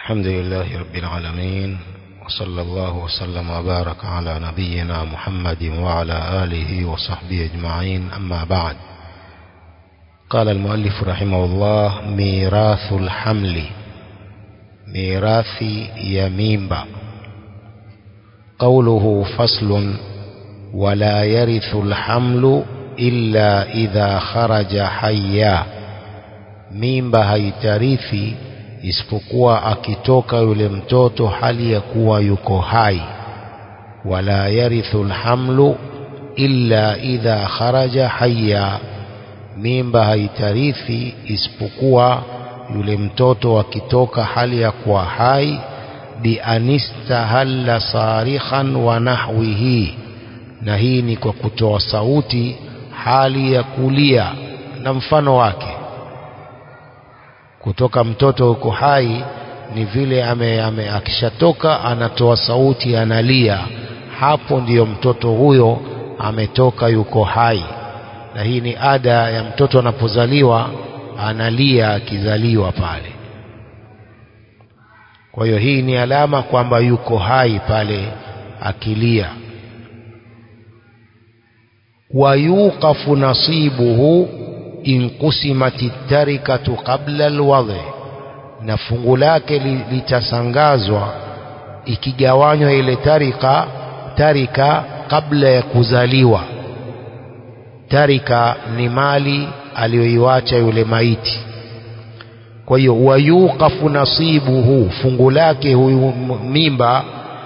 الحمد لله رب العالمين وصلى الله وسلم وبارك على نبينا محمد وعلى آله وصحبه أجمعين أما بعد قال المؤلف رحمه الله ميراث الحمل ميراث يمينبا قوله فصل ولا يرث الحمل إلا إذا خرج حيا mimba haitarithi isipokuwa akitoka yule mtoto hali ya kuwa yuko hai wala yarithu lhamlu illa idha kharaja hayya mimba haitarithi isipokuwa yule mtoto akitoka hali ya kuwa hai bianistahalla sarikhan wa nahwihi na hii ni kwa kutoa sauti hali ya kulia na mfano wake kutoka mtoto huko hai ni vile ame, ame, akishatoka anatoa sauti analia hapo ndiyo mtoto huyo ametoka yuko hai na hii ni ada ya mtoto anapozaliwa analia akizaliwa pale kwa hiyo hii ni alama kwamba yuko hai pale akilia wayuqafu nasibuhu in qusimati tarikatu qabla alwadhi na fungu lake litasangazwa ikigawanywa ile tarika tarika kabla ya kuzaliwa tarika ni mali aliyoiwacha yule maiti kwa hiyo wayuqafu nasibuhu fungu lake huyu mimba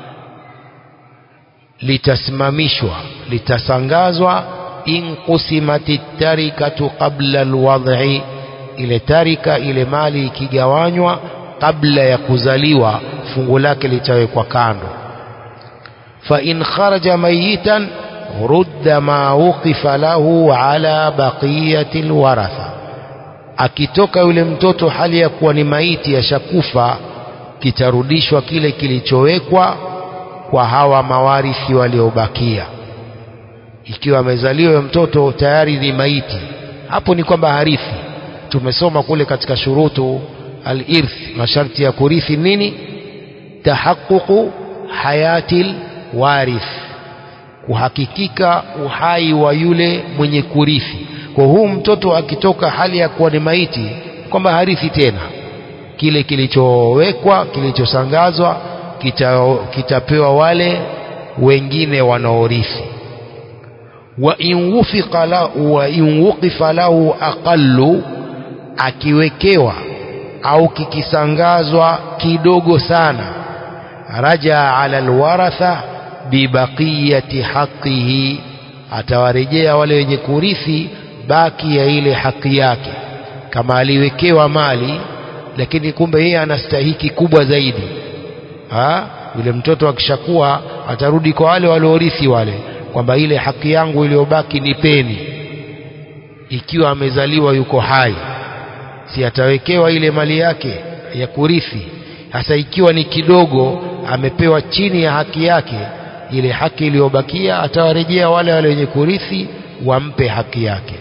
litasimamishwa litasangazwa in qusimati tarikatu qabla alwad'i ile tarika ile mali ikigawanywa kabla ya kuzaliwa fungu lake litawekwa kando fa in kharaja mayitan rudda ma wuqifa lahu ala baqiyati alwaratha akitoka yule mtoto hali ya kuwa ni maiti yashakufa kitarudishwa kile kilichowekwa kwa hawa mawarithi waliobakia ikiwa amezaliwa mtoto tayari ni maiti hapo ni kwamba harithi tumesoma kule katika shurutu al-irth masharti ya kurithi nini tahaqququ hayatil warith kuhakikika uhai wa yule mwenye kurithi kwa huu mtoto akitoka hali ya kuwa ni maiti kwamba harithi tena kile kilichowekwa kilichosangazwa kita, kitapewa wale wengine wanaorithi وإن وفق له وإن وقف له أقل akiwekewa au kikisangazwa kidogo sana raja ala alwaratha bibaqiyati haqihi atawarejea wale wenye kurithi baki ya ile haki yake kama aliwekewa mali lakini kumbe yeye anastahiki kubwa zaidi ha? yule mtoto akishakuwa atarudi kwa wale waliorithi wale kwamba ile haki yangu iliyobaki nipeni ikiwa amezaliwa yuko hai si atawekewa ile mali yake ya kurithi hasa ikiwa ni kidogo amepewa chini ya haki yake ile haki iliyobakia atawarejea wale wale wenye kurithi wampe haki yake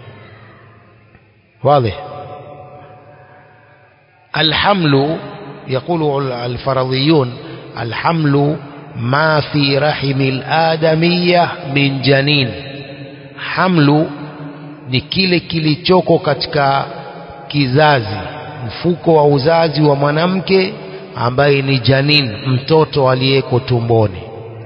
واضح الحمل يقول الفرضيون الحمل ما في رحم الآدمية من janin hamlu ni kile kilichoko katika kizazi mfuko wa uzazi wa mwanamke ambaye ni janin mtoto aliyeko tumboni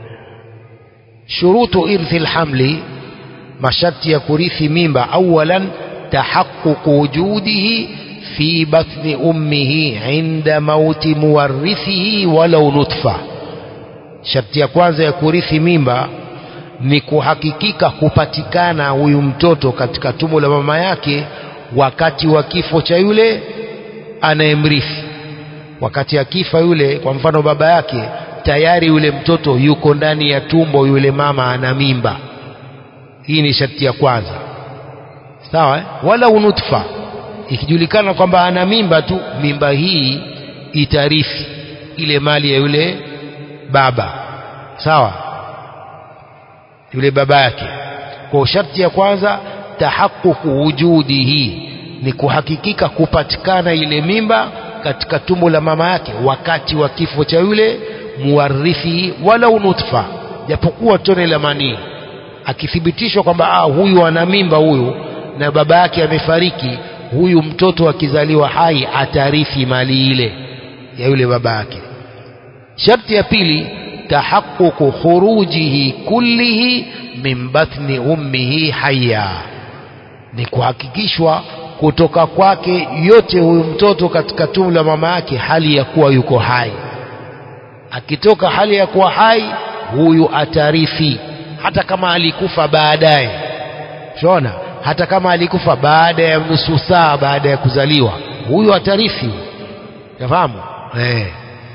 shurutu irthi lhamli masharti ya kurithi mimba awalan tahaqququ wujudihi fi batni ummihi inda mauti muwarithihi walau nutfa sharti ya kwanza ya kurithi mimba ni kuhakikika kupatikana huyu mtoto katika tumbo la mama yake wakati wa kifo cha yule anayemrithi wakati akifa yule kwa mfano baba yake tayari yule mtoto yuko ndani ya tumbo yule mama ana mimba hii ni sharti ya kwanza sawa eh? wala unutfa ikijulikana kwamba ana mimba tu mimba hii itarithi ile mali ya yule baba sawa yule baba yake kwa sharti ya kwanza tahaqququ wujudihi ni kuhakikika kupatikana ile mimba katika tumbo la mama yake wakati wa kifo cha yule muwarithi walau nutfa japokuwa tone la manii akithibitishwa kwamba ah, huyu ana mimba huyu na baba yake amefariki huyu mtoto akizaliwa hai atarithi mali ile ya yule baba yake sharti ya pili tahaqququ khurujihi kullihi min batni ummihi hayya ni kuhakikishwa kutoka kwake yote huyu mtoto katika tumbo la mama yake hali ya kuwa yuko hai akitoka hali ya kuwa hai huyu atarithi hata kama alikufa baadaye shona hata kama alikufa baada ya nusu saa baada ya kuzaliwa huyu atarithi yafahamu eh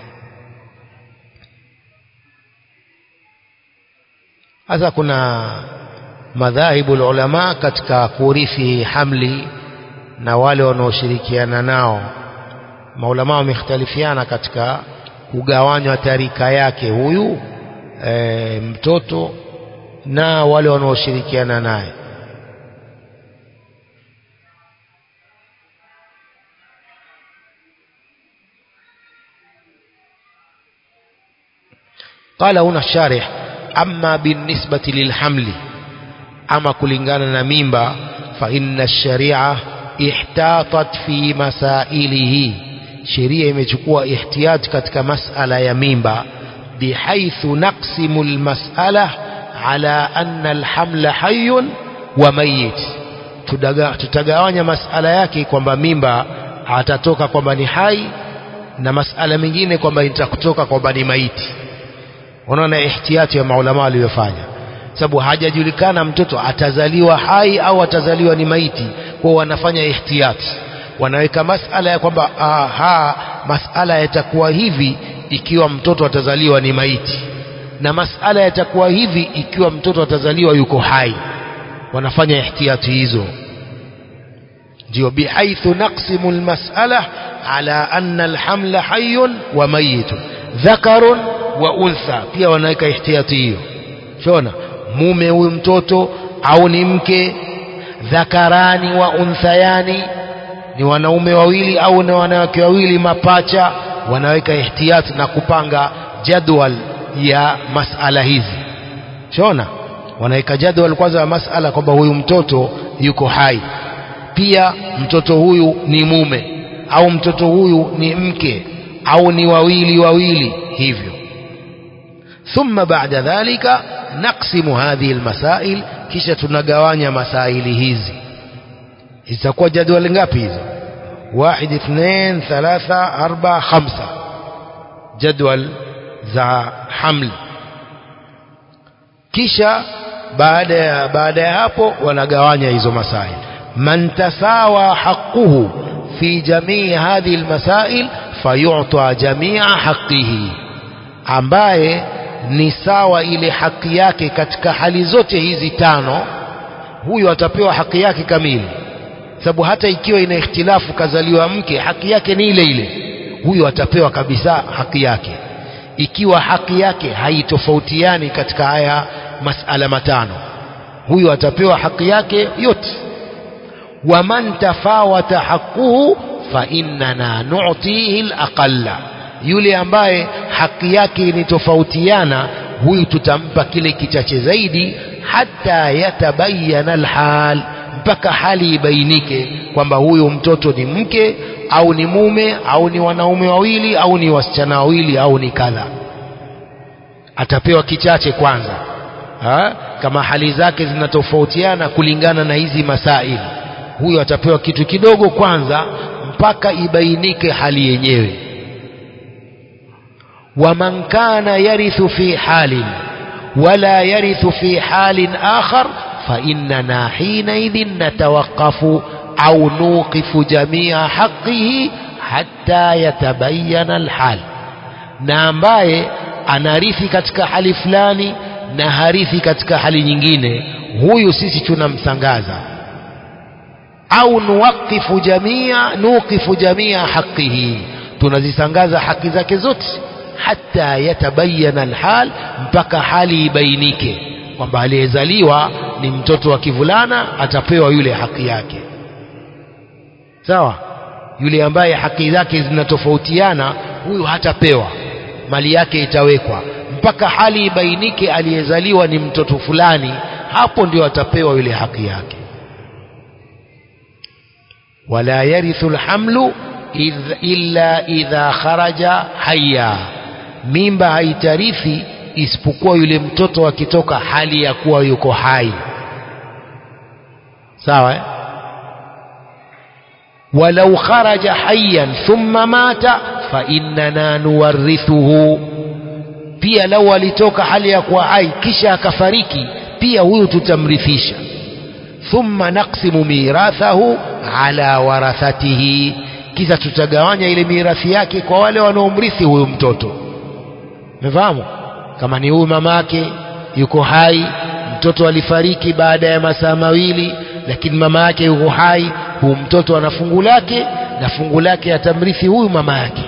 sasa kuna madhahibu ulama katika kurithi hamli na wale wanaoshirikiana nao maulama wamekhtalifiana katika kugawanywa tarika yake huyu e, mtoto na wale wanaoshirikiana naye قال هنا الشارح أما بالنسبة للحمل أما كلنغانا نميمبا فإن الشريعة احتاطت في مسائله sheria imechukua ihtiyaj katika masala ya mimba bihaithu naqsimu almas'ala ala anna alhamla hayyun wa mayit tutagawanya masala yake kwamba mimba atatoka kwamba ni hai na masala mengine kwamba itakutoka kwamba ni maiti unaona ihtiyati ya maulama waliyofanya sababu hajajulikana mtoto atazaliwa hai au atazaliwa ni maiti kwa wanafanya ihtiyati wanaweka masala ya kwamba aha masala yatakuwa hivi ikiwa mtoto atazaliwa ni maiti na masala yatakuwa hivi ikiwa mtoto atazaliwa yuko hai wanafanya ihtiyati hizo ndio bihaithu naqsimu almas'ala ala anna alhamla hayyun wa mayitun dhakarun wa untha pia wanaweka ihtiyati hiyo shona mume huyu mtoto au ni mke dhakarani wa unthayani ni wanaume wawili au ni wanawake wawili mapacha wanaweka ihtiyat na kupanga jadwal ya masala hizi shona wanaweka jadwal kwanza ya masala kwamba huyu mtoto yuko hai pia mtoto huyu ni mume au mtoto huyu ni mke au ni wawili wawili hivyo ثم بعد ذلك نقسم هذه المسائل kisha tunagawanya masaili hizi itakuwa jadwali ngapi hizo واحد اثنين ثلاثة أربعة خمسة جدول za hamli kisha baada ya baada ya hapo wanagawanya hizo masail man tasawa haquhu fi jamii hadhihi almasail fayu'ta jamia haqihi ambaye ni sawa ile haki yake katika hali zote hizi tano huyo atapewa haki yake kamili sababu hata ikiwa ina ikhtilafu kazaliwa mke haki yake ni ile ile huyo atapewa kabisa haki yake ikiwa haki yake haitofautiani katika haya masala matano huyo atapewa haki yake yote waman tafawata haquhu fa innana nu'tihi al-aqalla yule ambaye haki yake initofautiana huyu tutampa kile kichache zaidi hata yatabayana alhal mpaka hali ibainike kwamba huyu mtoto ni mke au ni mume au ni wanaume wawili au ni wasichana wawili au ni kadha atapewa kichache kwanza ha? kama hali zake zinatofautiana kulingana na hizi masaili huyo atapewa kitu kidogo kwanza mpaka ibainike hali yenyewe ومن كان يرث في حال ولا يرث في حال آخر فإننا حينئذ نتوقف أو نوقف جميع حقه حتى يتبين الحال na ambaye anarithi katika hali fulani na harithi katika hali nyingine huyu sisi tunamsangaza au nuwaqifu jamia nuqifu jamia haqihi tunazisangaza haki zake zote hata yatabayana alhal mpaka hali ibainike kwamba aliyezaliwa ni mtoto wa kivulana atapewa yule haki yake sawa yule ambaye haki zake zinatofautiana huyu hatapewa mali yake itawekwa mpaka hali ibainike aliyezaliwa ni mtoto fulani hapo ndio atapewa yule haki yake wala yarithu lhamlu illa idha kharaja haya mimba haitarithi isipokuwa yule mtoto akitoka hali ya kuwa yuko hai sawa eh? walau kharaja hayyan thumma mata fa innana nuwarithuhu pia lau alitoka hali ya kuwa hai kisha akafariki pia huyu tutamrithisha thumma naqsimu mirathahu ala warathatihi kisha tutagawanya ile mirathi yake kwa wale wanaomrithi huyu mtoto umefahamu kama ni huyu mamake yuko hai mtoto alifariki baada ya masaa mawili lakini mama yake yuko hai huyu mtoto ana fungu lake na fungu lake atamrithi huyu mama yake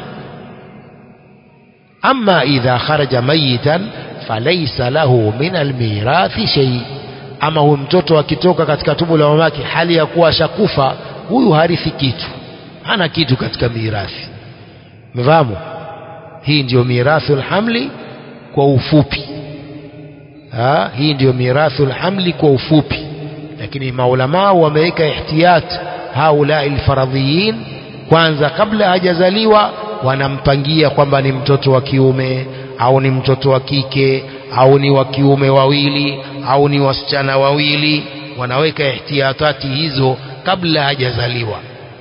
ama idha kharaja mayitan falaisa lahu min almirathi shay ama huyu mtoto akitoka katika tumbo la mamake hali ya kuwa ashakufa huyu harithi kitu hana kitu katika mirathi mfahamu hii ndiyo mirathul hamli kwa ufupi ha? hii ndiyo mirathul hamli kwa ufupi lakini maulamaa wameweka ihtiyat haulai lfaradhiyin kwanza kabla hajazaliwa wanampangia kwamba ni mtoto wa kiume au ni mtoto wa kike au ni wa kiume wawili au ni wasichana wawili wanaweka ihtiyatati hizo kabla hajazaliwa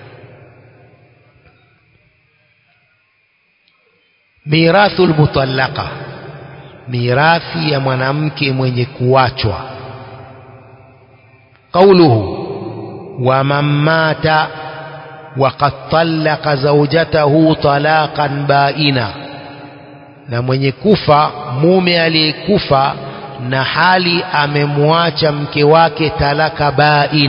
mirathu lmutallaqa mirathi ya mwanamke mwenye kuachwa qauluhu waman mata waqad talaqa zaujatahu talaqan baina na mwenye kufa mume aliyekufa na hali amemwacha mke wake talaka bain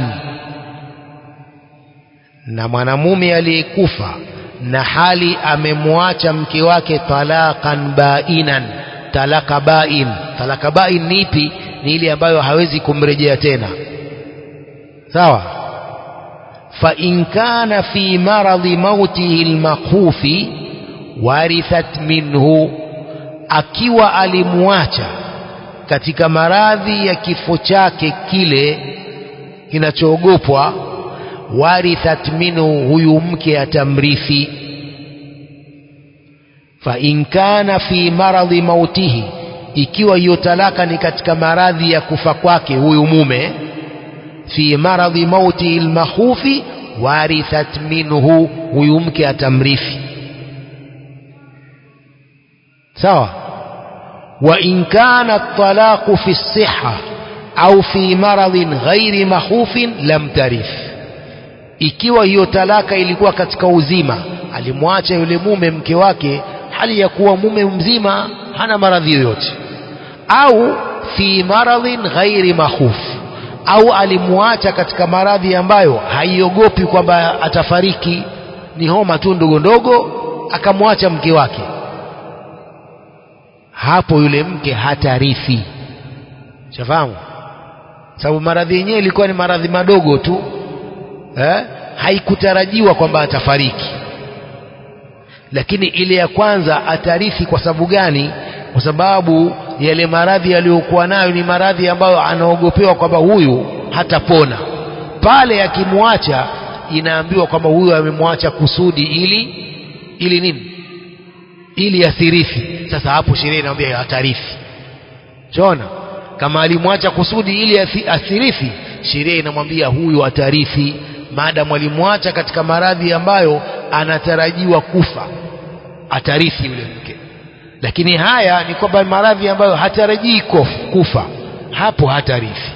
na mwanamume aliyekufa na hali amemwacha mke wake talaqan bainan talaka bain talaka bain ni ipi ni ile ambayo hawezi kumrejea tena sawa fa in kana fi maradhi mautihi almakhufi warithat minhu akiwa alimwacha katika maradhi ya kifo chake kile kinachoogopwa warithat minhu huyu mke atamrithi fa in kana fi maradhi mautihi ikiwa hiyo talaka ni katika maradhi ya kufa kwake huyu mume fi maradhi mauti almakhufi warithat minhu huyu mke atamrithi sawa wa in kana at-talaqu fi as-sihha au fi maradhin ghairi makhufin lam tarith ikiwa hiyo talaka ilikuwa katika uzima alimwacha yule mume mke wake hali ya kuwa mume mzima hana maradhi yoyote au fi maradhin ghairi makhuf au alimwacha katika maradhi ambayo haiogopi kwamba atafariki ni homa tu ndogo ndogo akamwacha mke wake hapo yule mke hatarithi shafahamu sababu maradhi yenyewe ilikuwa ni maradhi madogo tu eh? haikutarajiwa kwamba atafariki lakini ile ya kwanza atarithi kwa sababu gani kwa sababu yale maradhi aliyokuwa nayo ni maradhi ambayo anaogopewa kwamba huyu hatapona pale akimwacha inaambiwa kwamba huyu amemwacha kusudi ili ili nini ili asirithi sasa hapo sheria inaambia atarithi chona kama alimwacha kusudi ili asirithi sheria inamwambia huyu atarithi maadamu alimwacha katika maradhi ambayo anatarajiwa kufa atarithi yule mke lakini haya ni kwamba maradhi ambayo hatarajii kufa hapo hatarithi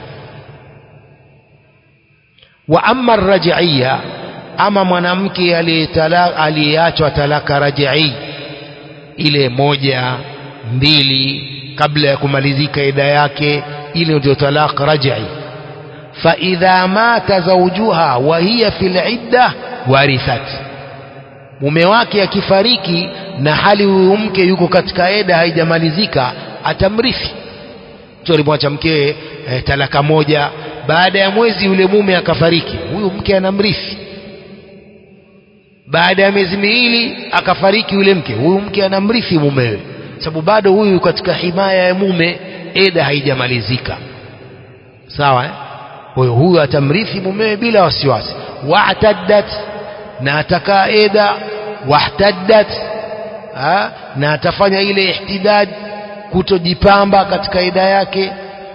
wa amma rajaiya ama mwanamke aliyeachwa talaka rajai ile moja mbili kabla ya kumalizika ida yake ile ndio talaq rajai fa idha mata zawjuha wa hiya fil idda warithat mume wake akifariki na hali huyu mke yuko katika eda haijamalizika atamrithi mtu alimwacha mkewe e, talaka moja baada ya mwezi yule mume akafariki huyu mke anamrithi baada ya miezi miwili akafariki yule mke huyu mke anamrithi mumewe sababu bado huyu katika himaya ya mume eda haijamalizika sawa eh? huyo huyu atamrithi mumewe bila wasiwasi wa'taddat na atakaa eda wahtaddat ha? na atafanya ile ihtidad kutojipamba katika eda yake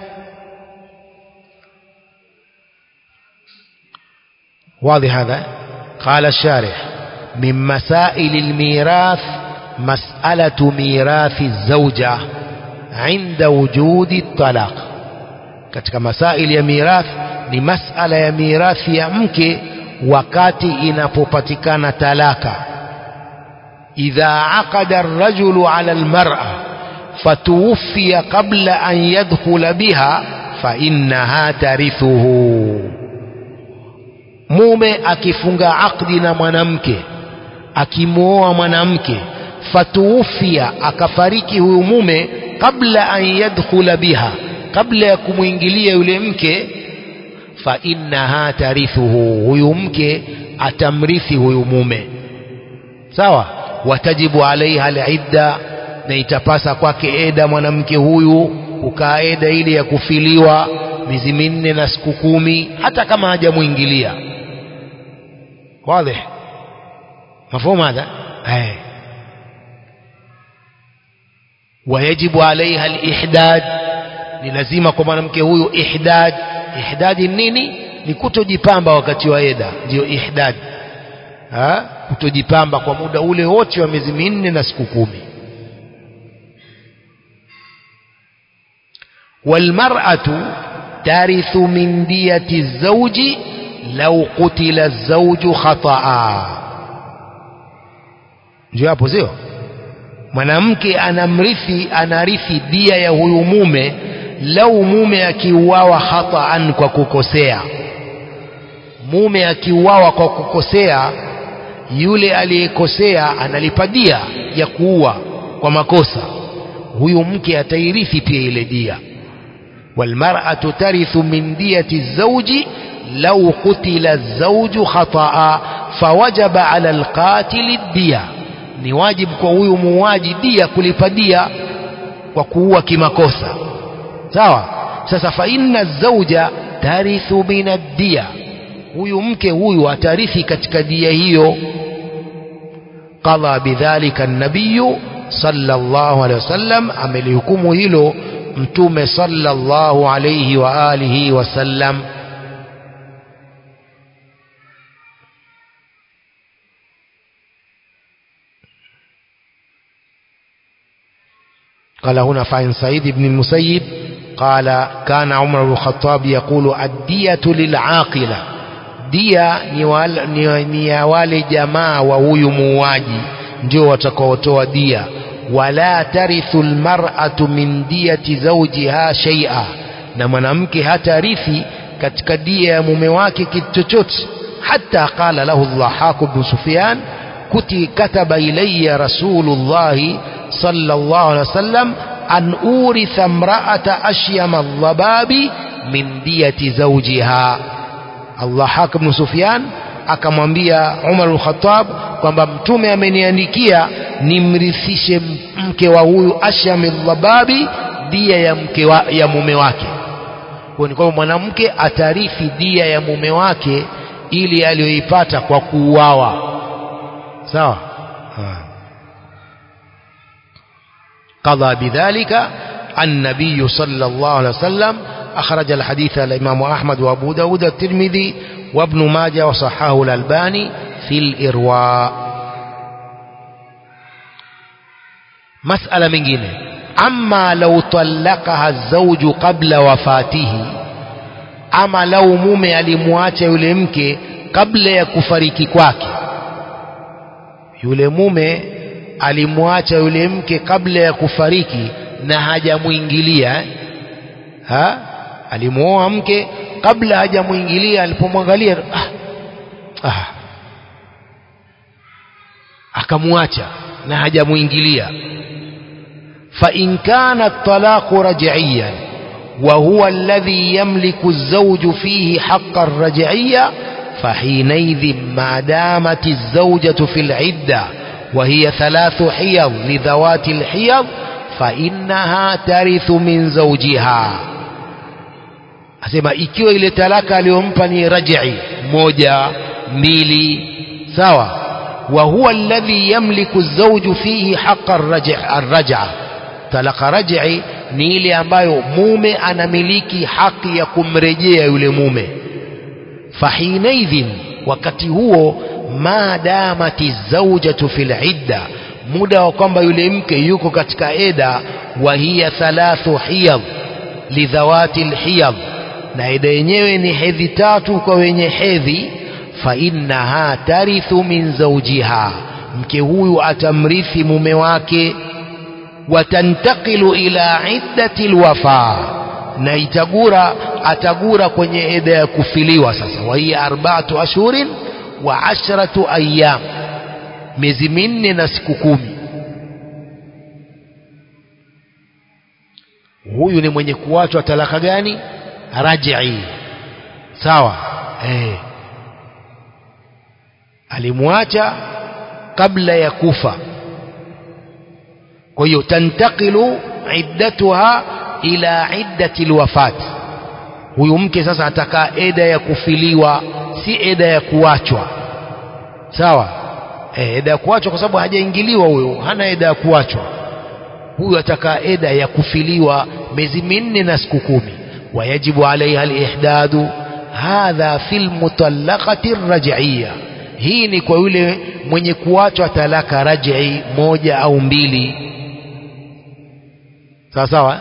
واضح هذا قال الشارح من مسائل الميراث مسألة ميراث الزوجة عند وجود الطلاق katika masaili ya mirath ni masala ya mirathi ya mke wakati inapopatikana talaka idha aqada ar-rajulu 'ala al-mar'a fatuwfiya qabla an yadkhula biha fa innaha tarithuhu mume akifunga akdi na mwanamke akimwoa mwanamke fatuufia akafariki huyu mume kabla an yadkhula biha kabla ya kumwingilia yule mke fa innaha tarithuhu huyu mke atamrithi huyu mume sawa watajibu alaiha alidda na itapasa kwake eda mwanamke huyu kukaa eda ile ya kufiliwa miezi minne na siku kumi hata kama hajamwingilia واضح مفهوم هذا أي. ويجب عليها الإحداد ni lazima kwa mwanamke huyu ihdad ihdadi nini ni kutojipamba wakati wa eda ndio ihdad ha? kutojipamba kwa muda ule wote wa miezi minne na siku kumi walmar'atu tarithu min diyati zawji lau qutila zawju khataa ndio hapo sio mwanamke anamrithi anarithi dia ya huyu mume lau mume akiuawa khataan kwa kukosea mume akiuawa kwa kukosea yule aliyekosea analipa dia ya kuua kwa makosa huyu mke atairithi pia ile dia walmar'atu tarithu min diyati zawji لو قتل الزوج خطأ فوجب على القاتل الدية ni wajibu kwa huyu muuaji dia kulipa dia kwa kuua kimakosa sawa sasa fa inna zauja tarithu min ad-diya huyu mke huyu atarithi katika dia hiyo qadha bidhalika an-nabiy sallallahu alayhi wasallam amelihukumu hilo mtume sallallahu alayhi wa alihi wasallam قال هنا فعن سعيد بن المسيب قال كان عمر بن الخطاب يقول الدية للعاقلة دية ni ya wale jamaa wa huyu muuaji ndio watakaotoa dia wala tarithu almar'atu min diyati zawjiha shay'a na mwanamke hatarithi katika dia ya mume wake kitu chochote hata qala lahu dhahak ibn sufyan kuti kataba ilayya rasulullahi صلى الله عليه وسلم أن أورث امرأة أشيم الضباب من دية زوجها الله حاكم بن سفيان akamwambia Umar al-Khattab kwamba mtume ameniandikia nimrithishe mke wa huyu Asham al-Dhababi dia ya mke wa, ya mume wake. Kwa ni kwamba mwanamke atarithi dia ya mume wake ili aliyoipata kwa kuuawa. Sawa? Ha. قضى بذلك النبي صلى الله عليه وسلم أخرج الحديث الإمام أحمد وأبو داود الترمذي وابن ماجه وصححه الألباني في الإرواء مسألة من جنة أما لو طلقها الزوج قبل وفاته أما لو mume alimwacha yule mke kabla ya kufariki kwake yule mume alimwacha yule mke kabla ya kufariki na hajamwingilia ha alimuoa mke kabla hajamwingilia alipomwangalia ah, ah, akamwacha na hajamwingilia fa in kana at-talaqu raj'iyan wa huwa alladhi yamliku az-zawju fihi haqqa ar-raj'iyya فحينئذ ما دامت الزوجة في العدة وهي ثلاث حيض لذوات الحيض فإنها ترث من زوجها asema ikiwa ile talaka aliyompa ni raj'i moja mbili sawa wa huwa alladhi yamliku zawju fihi haqqa ar-raj'a talaka raj'i ni ile ambayo mume anamiliki haki ya kumrejea yule mume fahinaidhin wakati huo ma damati zawjatu fil idda muda wa kwamba yule mke yuko katika eda wa hiya thalathu hiyad lidhawati alhiyad na eda yenyewe ni hedhi tatu kwa wenye hedhi fa innaha tarithu min zawjiha mke huyu atamrithi mume wake watantakilu ila iddati alwafa na itagura atagura kwenye eda ya kufiliwa sasa wa hiya arba'atu ashhurin wa ashratu ayyam miezi minne na siku kumi huyu ni mwenye kuachwa talaka gani raj'i sawa eh alimwacha kabla ya kufa kwa hiyo tantakilu iddatuha ila iddati alwafat huyu mke sasa atakaa eda ya kufiliwa si eda ya kuachwa sawa eh, eda ya kuachwa kwa sababu hajaingiliwa huyo hana eda ya kuachwa huyu atakaa eda ya kufiliwa miezi minne na siku kumi wayajibu alaiha alihdadu hadha fi lmutallaqati raj'iyya hii ni kwa yule mwenye kuachwa talaka raj'i moja au mbili sawa sawa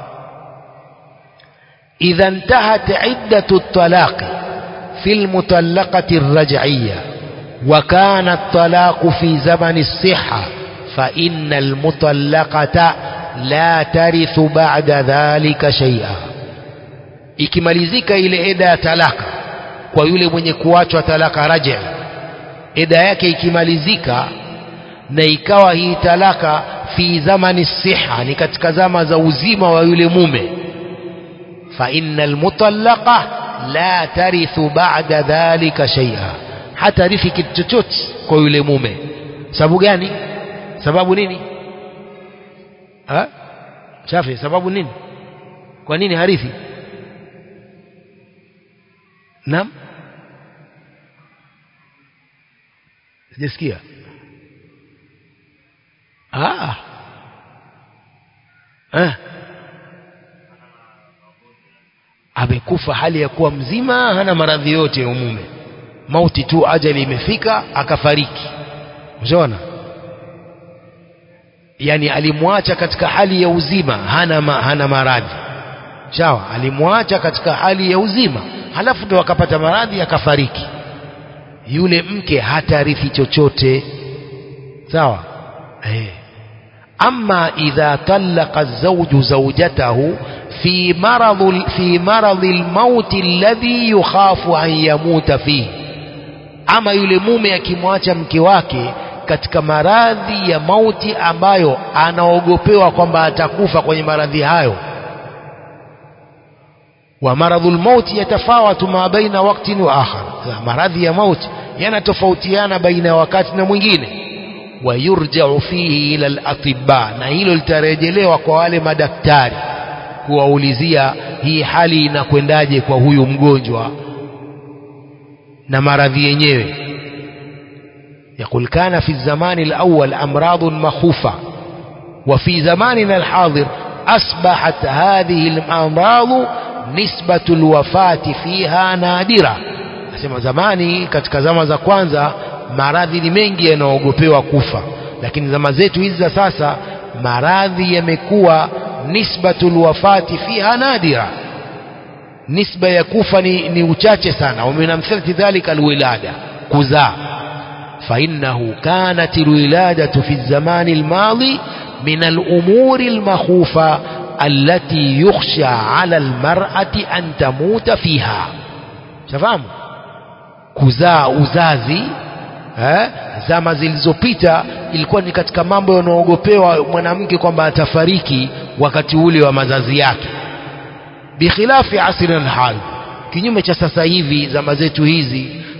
idha intahat iddatu at-talaq fi al-mutallaqati ar-raj'iyya wa kana at-talaq fi zaman as-sihha fa inna al-mutallaqata la tarithu ba'da dhalika shay'a ikimalizika ile eda ya talaka kwa yule mwenye kuachwa talaka raj'i eda yake ikimalizika na ikawa hii talaka fi zamani siha ni katika zama za uzima wa yule mume fa innal mutallaqa la tarithu ba'da dhalika shay'a hatarithi kitu chochote kwa yule mume sababu gani sababu nini ha shafi sababu nini kwa nini harithi naam sijasikia ah eh amekufa hali ya kuwa mzima hana maradhi yote ya umume mauti tu ajali imefika akafariki unaona yani alimwacha katika hali ya uzima hana ma, hana maradhi sawa alimwacha katika hali ya uzima halafu ndo akapata maradhi akafariki yule mke hatarithi chochote sawa eh ama idha talaqa zawju zawjatahu fi marad fi marad almaut alladhi yukhafu an yamuta fihi ama yule mume akimwacha mke wake katika maradhi ya mauti ambayo anaogopewa kwamba atakufa kwenye maradhi hayo wa maradhul mauti yatafawatu ma baina waktin wa akhar maradhi ya mauti yanatofautiana baina ya wakati na mwingine wayurjau fihi ila al-atibba na hilo litarejelewa kwa wale madaktari kuwaulizia hii hali inakwendaje kwa huyu mgonjwa na maradhi yenyewe يقول كان في الزمان الأول أمراض مخوفة وفي زماننا الحاضر أصبحت هذه الأمراض نسبة الوفاة فيها نادرة nasema zamani katika zama za kwanza maradhi ni mengi yanaogopewa kufa lakini zama zetu hizi za sasa maradhi yamekuwa nisbatul wafati fiha nadira nisba ya kufa ni, ni uchache sana waminamthilati dhalika alwilada kuzaa فإنه كانت الولادة في الزمان الماضي من الأمور المخوفة التي يخشى على المرأة أن تموت فيها شفاهم kuzaa uzazi eh, zama zilizopita ilikuwa ni katika mambo yanaoogopewa mwanamke kwamba atafariki wakati ule wa mazazi yake bikhilafi asri alhal kinyume cha sasa hivi zama zetu hizi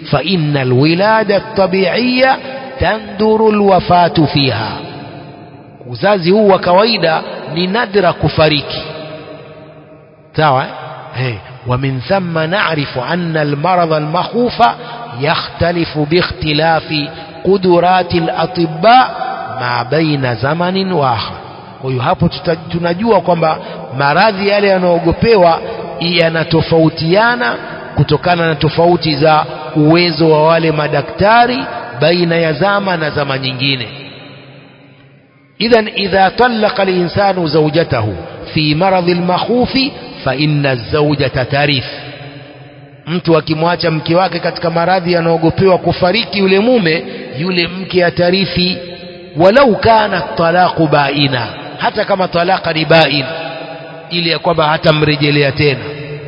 fa inna alwilada tabiiya tanduru alwafatu fiha uzazi huu wa kawaida ni nadra kufariki sawa eh ومن ثم نعرف أن المرض المخوف يختلف باختلاف قدرات الأطباء ما بين زمن وآخر kwa hiyo hapo tunajua kwamba maradhi yale yanayoogopewa yanatofautiana kutokana na tofauti za uwezo wa wale madaktari baina ya zama na zama nyingine idhan idha talaqa linsanu zaujatahu fi maradhi lmakhufi fa inna zaujata tarith mtu akimwacha mke wake katika maradhi yanayoogopewa kufariki yule mume yule mke atarithi walau kana talaqu baina hata kama talaka ni bain ili ya kwamba hatamrejelea tena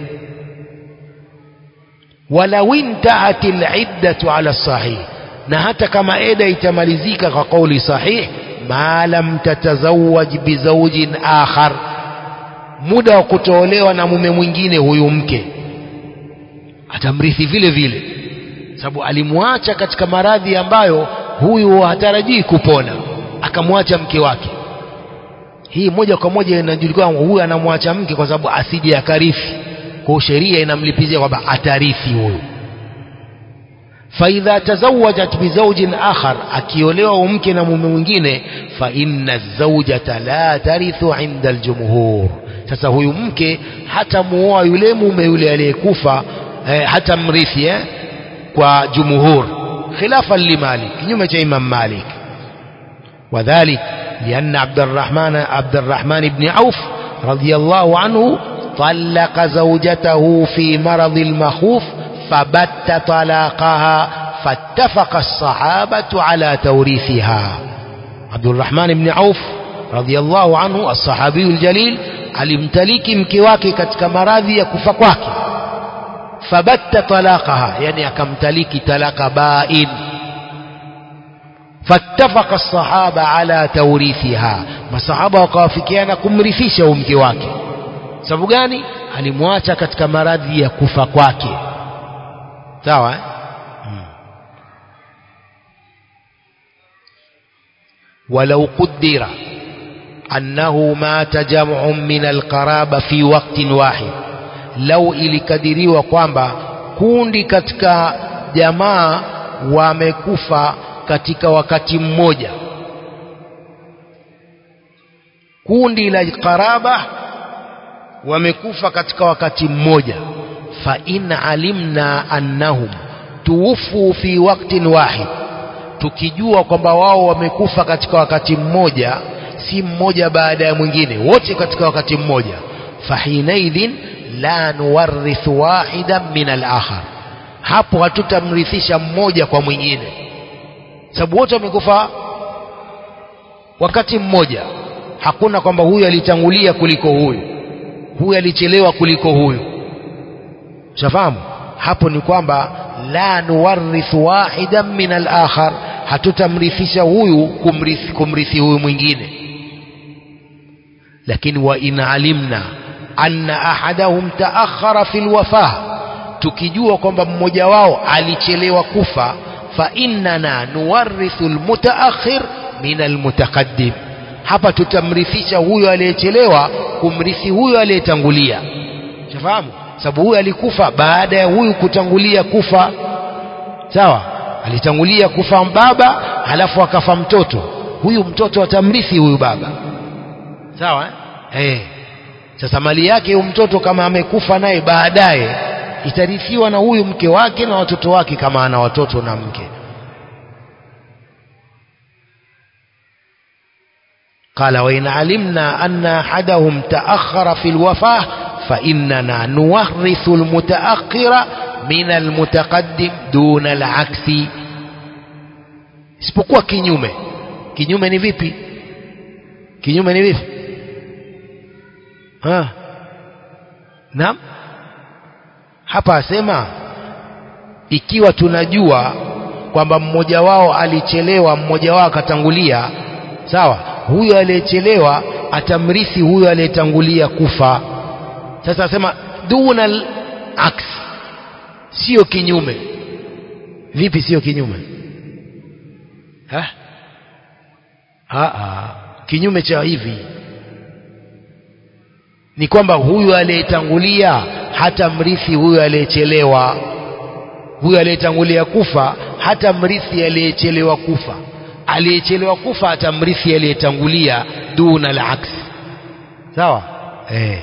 walau intahat liddatu ala sahih na hata kama eda itamalizika kwa kauli sahih ma lam tatazawaj bizaujin akhar muda wa kutoolewa na mume mwingine huyu mke atamrithi vile vile sababu alimwacha katika maradhi ambayo huyu hatarajii kupona akamwacha mke wake hii moja kwa moja inajulikana huyu anamwacha mke kwa sababu asije akarithi kwa sheria inamlipizia kwamba atarithi huyu faidha tazawajat bizaujin akhar akiolewa mke na mume mwingine fa inna zaujata la tarithu inda aljumhur sasa huyu mke hata muoa yule mume yule aliyekufa eh, hata mrithi eh, kwa jumhur khilafan limalik kinyume cha imam malik وذلك لأن عبد الرحمن عبد الرحمن بن عوف رضي الله عنه طلق زوجته في مرض المخوف فبت طلاقها فاتفق الصحابة على توريثها عبد الرحمن بن عوف رضي الله عنه الصحابي الجليل alimtaliki mke wake katika maradhi ya kufa kwake fabatta talaqaha yani akamtaliki talaka bain fattafaqa as-sahaba ala tawrithiha masahaba wakawafikiana kumrithisha mke wake sababu gani alimwacha katika maradhi ya kufa kwake sawa eh? hmm. walau qaddara أنه مات جمع من القرابة في وقت واحد لو ilikadiriwa kwamba kundi katika jamaa wamekufa katika wakati mmoja kundi la qaraba wamekufa katika wakati mmoja fa in alimna annahum tuwfu fi waqtin wahid tukijua kwamba wao wamekufa katika wakati mmoja si mmoja baada ya mwingine wote katika wakati mmoja fahinaidhin la nuwarithu wahidan min al-akhar hapo hatutamrithisha mmoja kwa mwingine sababu wote wamekufa wakati mmoja hakuna kwamba huyu alitangulia kuliko huyu huyu alichelewa kuliko huyu shafahamu hapo ni kwamba la nuwarithu wahidan min al-akhar hatutamrithisha huyu kumrithi, kumrithi huyu mwingine lakini wa in alimna anna ahadahum taakhara fi lwafah tukijua kwamba mmoja wao alichelewa kufa fa innana nuwarithu almutaakhir min almutaqaddim hapa tutamrithisha huyo aliyechelewa kumrithi huyo aliyetangulia shafahamu sababu huyo alikufa baada ya huyu kutangulia kufa sawa alitangulia kufa baba halafu akafa mtoto huyu mtoto atamrithi huyu baba sawa eh? Eh. sasa mali yake huyu mtoto kama amekufa naye baadaye itarithiwa na huyu mke wake na watoto wake kama ana watoto na mke قال وإن علمنا أن أحدهم تأخر في الوفاة فإننا نورث المتأخر من المتقدم دون العكس isipokuwa kinyume kinyume ni vipi kinyume ni vipi ha naam hapa asema ikiwa tunajua kwamba mmoja wao alichelewa mmoja wao akatangulia sawa huyo aliyechelewa atamrithi huyo aliyetangulia kufa sasa asema duna aks sio kinyume vipi sio kinyume ha? Ha, ha. kinyume cha hivi ni kwamba huyu aliyetangulia hata mrithi huyu aliyechelewa huyu aliyetangulia kufa hata mrithi aliyechelewa kufa aliyechelewa kufa hata mrithi aliyetangulia duna al-aks sawa eh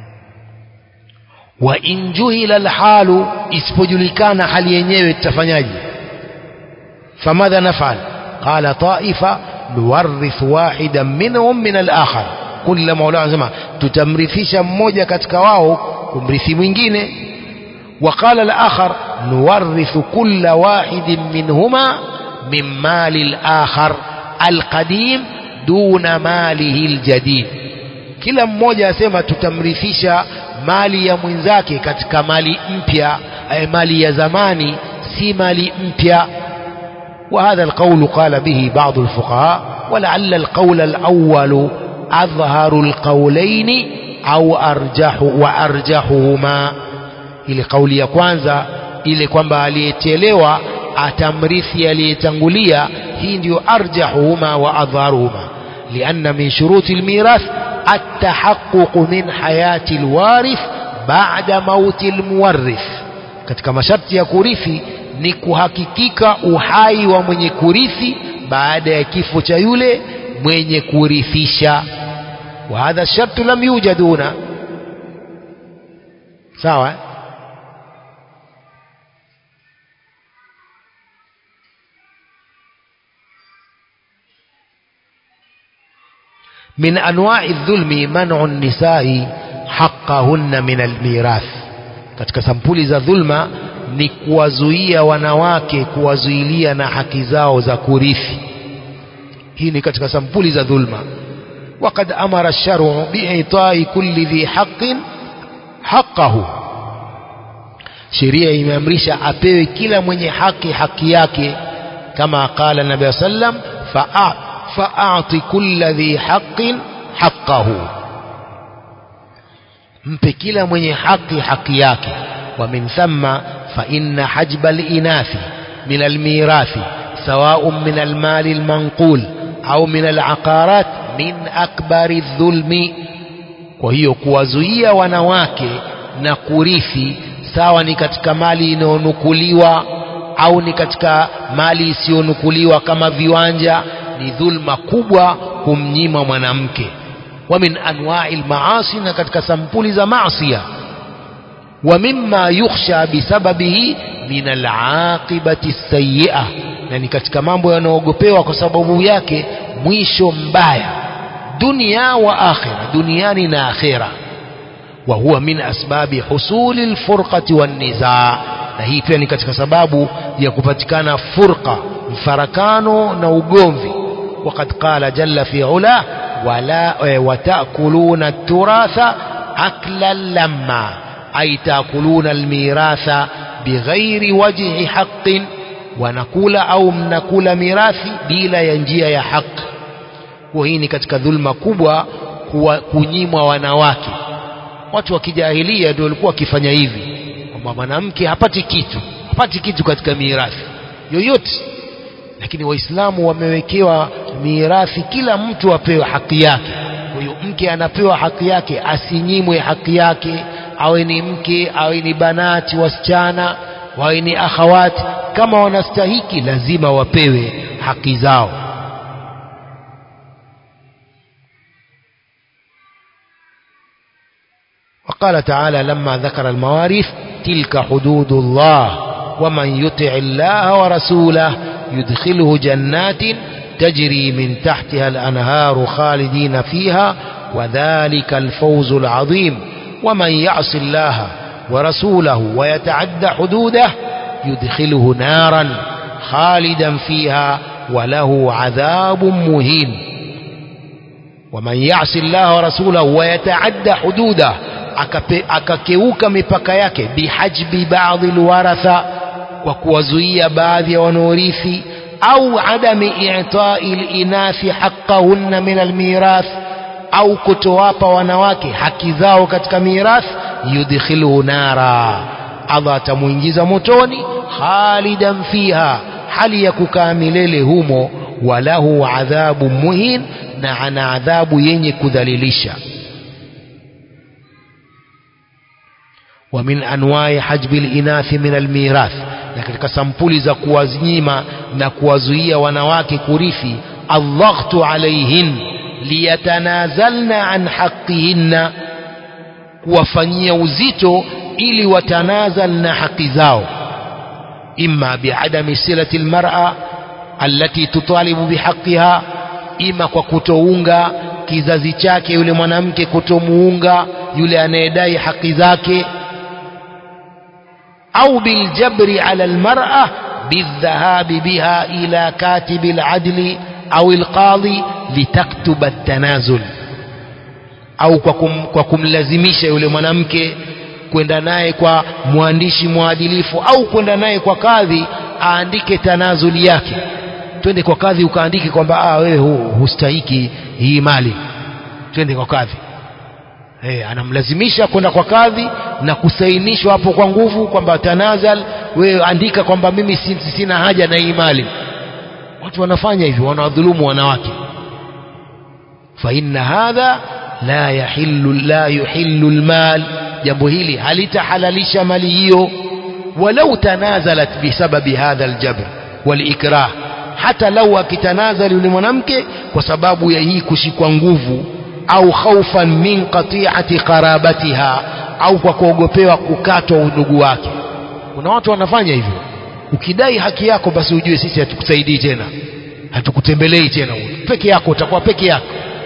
wa in juhila alhalu isipojulikana hali yenyewe tutafanyaje famadha nafal qala taifa nuwarithu wahidan minhum min alakhar kundi la maulana anasema tutamrithisha mmoja katika wao kumrithi mwingine وقال الآخر نورث كل واحد منهما من مال الآخر القديم دون ماله الجديد kila mmoja asema tutamrithisha mali ya mwenzake katika mali mpya ay mali ya zamani si mali mpya وهذا القول قال به بعض الفقهاء ولعل القول الأول أظهر القولين أو أرجح وأرجحهما ile kauli ya kwanza ile kwamba aliyechelewa atamrithi aliyetangulia hii ndio arjahuhuma wa adharuhuma lianna min shuruti almirath التحقق من حياة الوارث بعد موت المورث katika masharti ya kurithi ni kuhakikika uhai wa mwenye kurithi baada ya kifo cha yule mwenye kurithisha wa hadha shartu lam yujad huna sawa من أنواع الظلم منع النساء حقهن من الميراث katika sampuli za dhulma ni kuwazuia wanawake kuwazuilia na haki zao za kurithi hii ni katika sampuli za dhulma وقد أمر الشرع بإعطاء كل ذي حق حقه sheria imeamrisha apewe kila mwenye haki haki yake kama qala nabii sallam fa فأعط كل ذي حق حقه mpe kila mwenye haki haki yake ومن ثم فإن حجب الإناث من الميراث سواء من المال المنقول أو من العقارات من أكبر الظلم وهي kuwazuia wanawake na kurithi sawa ni katika mali inayonukuliwa au ni katika mali isiyonukuliwa kama viwanja ni dhulma kubwa kumnyima mwanamke wa min anwa'i al-ma'asi na katika sampuli za maasiya wa mimma yukhsha bisababihi min al-aqibati sayyi'ah na ni katika mambo yanayoogopewa kwa sababu yake mwisho mbaya dunia wa akhira duniani na akhira wa huwa min asbabi husuli al-furqati wan-nizaa na hii pia ni katika sababu ya kupatikana furqa mfarakano na ugomvi وقد قال جل في علاه ولا وتأكلون التراث أكلا لما أي تأكلون الميراث بغير وجه حق ونقول أو منقول ميراثي بلا ينجيا يا حق وهي ni katika dhulma kubwa kunyimwa wanawake watu wa kijahilia ndio walikuwa wakifanya hivi kwamba mwanamke hapati kitu hapati kitu katika mirathi yoyote lakini waislamu wamewekewa mirathi kila mtu apewe haki yake kwa hiyo mke anapewa haki yake asinyimwe haki yake awe ni mke awe ni banati wasichana wawe ni akhawati kama wanastahiki lazima wapewe haki zao وقال تعالى لما ذكر المواريث تلك حدود الله ومن يطع الله ورسوله يدخله جنات تجري من تحتها الأنهار خالدين فيها وذلك الفوز العظيم ومن يعص الله ورسوله ويتعد حدوده يدخله نارا خالدا فيها وله عذاب مهين ومن يعص الله ورسوله ويتعد حدوده akakeuka mipaka yake bihajbi baadhi alwaratha kwa kuwazuia baadhi ya wanaorithi au adami i'ta'i al-inathi haqqahunna min al-mirath au kutowapa wanawake haki zao katika mirath yudkhiluhu nara Allah atamuingiza motoni khalidan fiha hali ya kukaa milele humo walahu adhabu muhin na ana adhabu yenye kudhalilisha ومن أنواع حجب الإناث من الميراث na katika sampuli za kuwazinyima na kuwazuia wanawake kurithi aldhaghtu alaihin liyatanazalna an haqihinna kuwafanyia uzito ili watanazal na haki zao imma biadami silati almar'a allati tutalibu bihaqiha ima kwa kutounga kizazi chake yule mwanamke kutomuunga yule anayedai haki zake au biljabri ala almar'a بالذهاب بها إلى كاتب العدل أو القاضي لتكتب التنازل au kwa, kum, kwa kumlazimisha yule mwanamke kwenda naye kwa mwandishi mwadilifu au kwenda naye kwa kadhi aandike tanazuli yake twende kwa kadhi ukaandike kwamba ah, wewe hu, hustahiki hii mali twende kwa kadhi hey, anamlazimisha kwenda kwa kadhi na kusainishwa hapo kwa nguvu kwamba tanazal wewe andika kwamba mimi sina haja na hii mali watu wanafanya hivyo wanawadhulumu wanawake fa inna hadha la yahillu la yuhillu almal jambo hili halitahalalisha mali hiyo walau tanazalat bisababi hadha aljabr walikrah hata lau akitanazali yule mwanamke kwa sababu ya hii kushikwa nguvu au khaufan min qati'ati qarabatiha au kwa kuogopewa kukatwa udugu wake kuna watu wanafanya hivyo ukidai haki yako basi ujue sisi hatukusaidii tena hatukutembelei tena peke yako utakuwa peke yako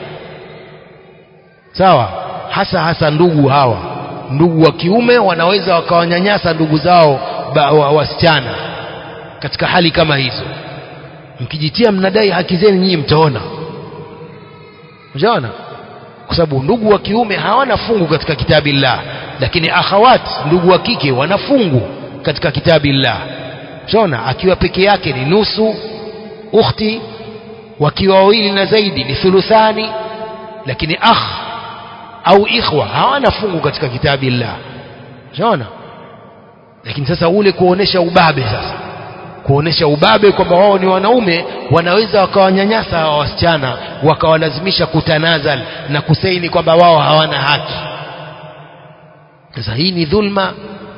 sawa hasa hasa ndugu hawa ndugu wa kiume wanaweza wakawanyanyasa ndugu zao wasichana wa katika hali kama hizo mkijitia mnadai haki zenu nyinyi mtaona unaona kwa sababu ndugu wa kiume hawana fungu katika kitabillah lakini akhawat ndugu wa kike wana fungu katika kitabillah unaona akiwa peke yake ni nusu ukhti wakiwa wawili na zaidi ni thuluthani lakini akh au ikhwa hawana fungu katika kitabillah unaona lakini sasa ule kuonesha ubabe sasa kuonesha ubabe kwamba wao ni wanaume wanaweza wakawanyanyasa hawa wasichana wakawalazimisha kutanazal na kusaini kwamba wao hawana haki sasa hii ni dhulma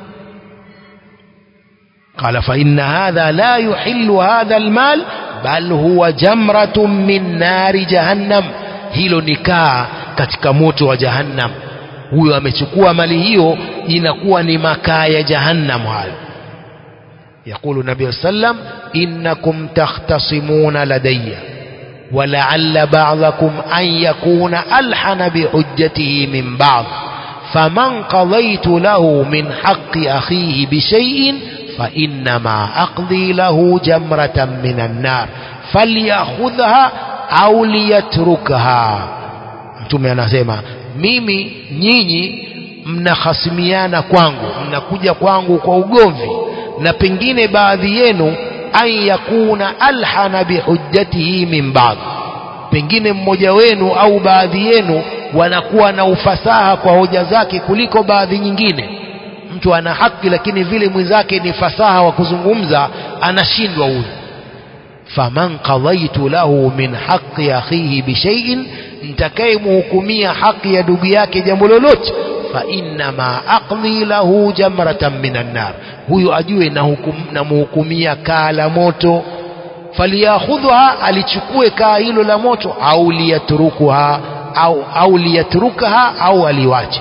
قال فإن هذا لا يحل هذا المال بل هو جمرة من نار جهنم hilo nikaa katika moto wa jahannam huyo amechukua mali hiyo inakuwa ni makaa ya jahannam hayo يقول النبي صلى الله عليه وسلم إنكم تختصمون لدي ولعل بعضكم أن يكون ألحن بحجته من بعض فمن قضيت له من حق أخيه بشيء فإنما أقضي له جمرة من النار فليأخذها أو ليتركها mtume anasema mimi nyinyi mnahasimiana kwangu mnakuja kwangu kwa ugomvi na pengine baadhi yenu an yakuna alhana bihujjatihi min ba'd pengine mmoja wenu au baadhi yenu wanakuwa na ufasaha kwa hoja zake kuliko baadhi nyingine mtu ana haki lakini vile mwenzake ni fasaha wa kuzungumza anashindwa huyu faman qadaitu lahu min haqqi akhihi bishaiin nitakayemhukumia haki ya ndugu yake jambo lolote fa innama aqdi lahu jamratan minan nar huyu ajue namhukumia kaa la moto falyakhudha alichukue kaa hilo la moto au liyatrukuha au, au liyatrukaha au aliwache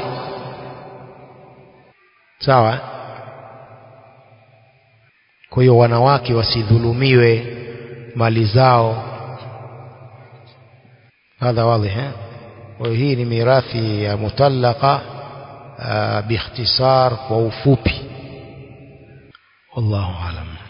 sawa kwa hiyo wanawake wasidhulumiwe mali zao hadha wadhi kwa hii ni mirathi ya mutallaka باختصار ووفوبي والله أعلم